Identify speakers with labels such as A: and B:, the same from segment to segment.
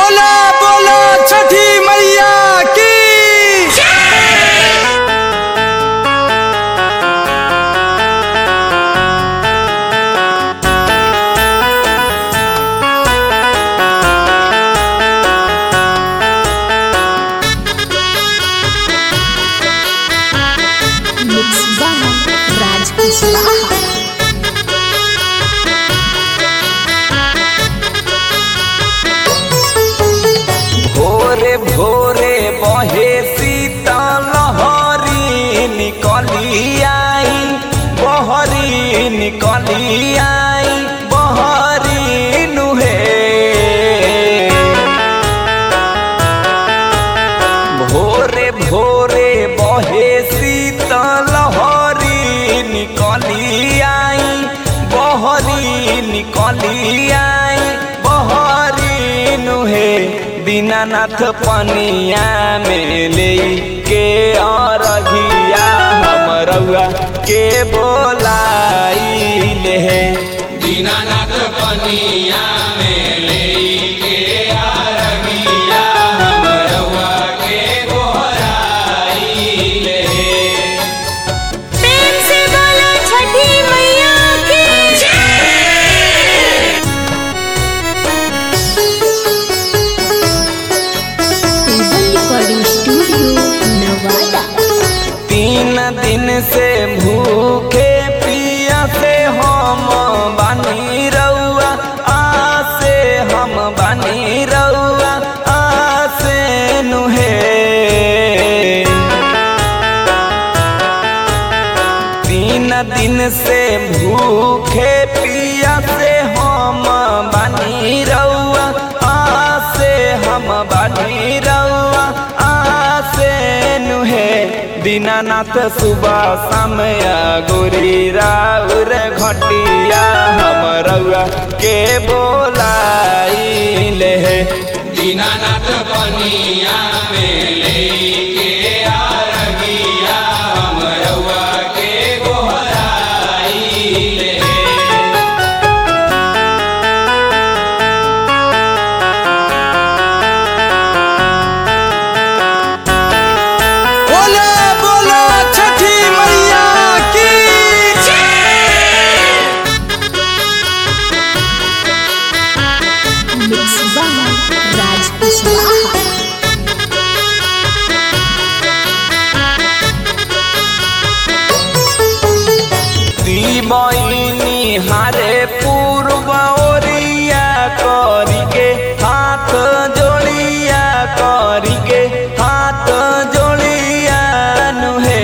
A: बोला बोला छठी मैया की
B: Mix by Raj Kuswaha.
A: भोरे भोरे बहे शीतल लहरी निकली आई बहरी निकली आई बहरी नुहे भोरे भोरे बहे शीतल लहरी निकली आई बहरी निकली आई बहरी नुहे दीनानाथ पनिया में ले के अरघिया हमरउआ के बोलाई ले
C: दीनानाथ पनिया में लेके आरगिया हमरवा के गोहराई ले
B: प्रेम से बोलो छठी मैया की टेबल रिकॉर्डिंग स्टूडियो नवादा
A: तीन दिन से भूखे पिया से हम बानी रउआ आसे हम बानी रउआ आसे नुहे तीन दिन से भूखे पिया से हम बानी रउआ आसे हम बानी रउआ आसे नुहे दीनानाथ सुबह समय गोरी राउर घटिया हम रउआ के बोलाई ले
C: दीनानाथ पनिया में लेके आरगिया हमरवा के गोहराई ले
A: बोला बोला छठी मैया की
B: Mix by Raj Kuswaha.
A: बहिनी हारे पूर्व ओरिया करिके हाथ जोड़िया करिके हाथ जोड़िया नुहे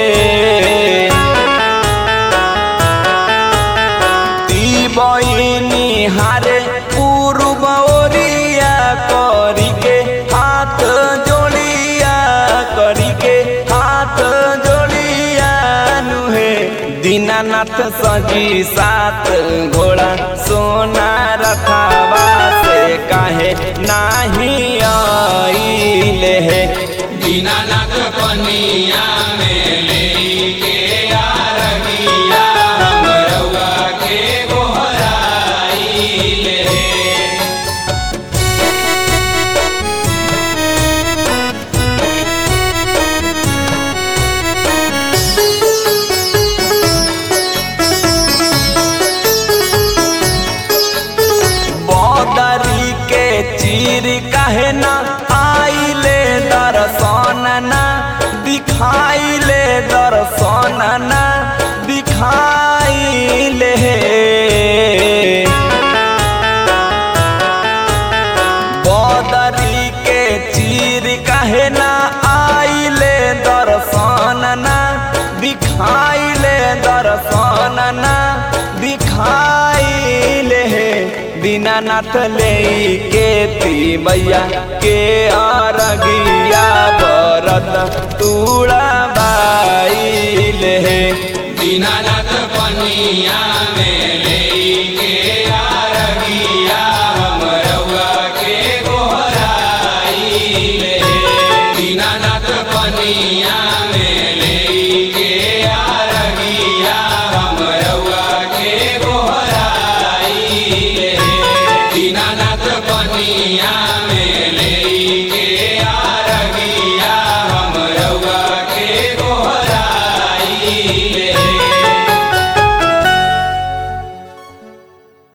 A: ती बहिनी हारे पूर्व ओरिया करिके हाथ जोड़िया करिके हाथ जोड़िया नुहे दीनानाथ सजी सात घोड़ा सोना रखावा से काहे नाही आइले हे
C: दीनानाथ पनिया में लेके आरगिया हमरवा के गोहराई ले
A: बदरी के चीर काहे ना आइले दर्शन ना दिखाइले दर्शन ना दिखाइले बदरी के चीर काहे ना आइले दर्शन ना दिखाइले दर्शन ना दिखाइले दीनानाथ ले के ती मैया के अरगिया बरत तूड़ा बाइले
C: दीनानाथ पनिया में लेके आरगिया हमरवा के गोहराई ले दीनानाथ पनिया में लेके आरगिया हमरवा के गोहराई ले दीनानाथ पनिया में